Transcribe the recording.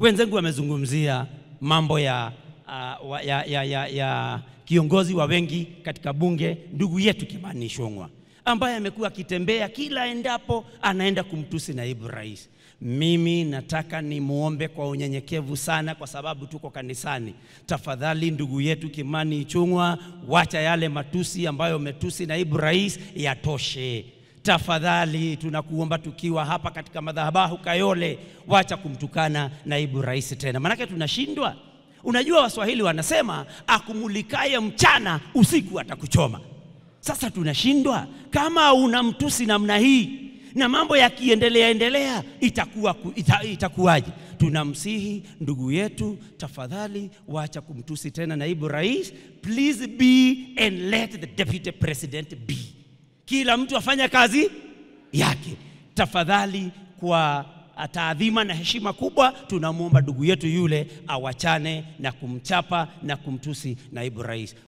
Wenzangu wamezungumzia mambo ya, uh, wa- ya, ya, ya, ya kiongozi wa wengi katika bunge, ndugu yetu Kimani Ichung'wah ambaye amekuwa akitembea kila endapo anaenda kumtusi naibu rais. Mimi nataka nimwombe kwa unyenyekevu sana, kwa sababu tuko kanisani. Tafadhali ndugu yetu Kimani Ichung'wah, wacha yale matusi ambayo umetusi naibu rais yatoshe. Tafadhali tunakuomba tukiwa hapa katika madhabahu Kayole, wacha kumtukana naibu rais tena, maanake tunashindwa. Unajua Waswahili wanasema akumulikaye mchana usiku atakuchoma. Sasa tunashindwa kama una mtusi namna hii na mambo yakiendelea endelea itakuwa ku- ita, itakuwaje? Tunamsihi ndugu yetu, tafadhali wacha kumtusi tena naibu rais. Please be and let the deputy president be. Kila mtu afanye kazi yake tafadhali. Kwa taadhima na heshima kubwa, tunamwomba ndugu yetu yule awachane na kumchapa na kumtusi naibu rais.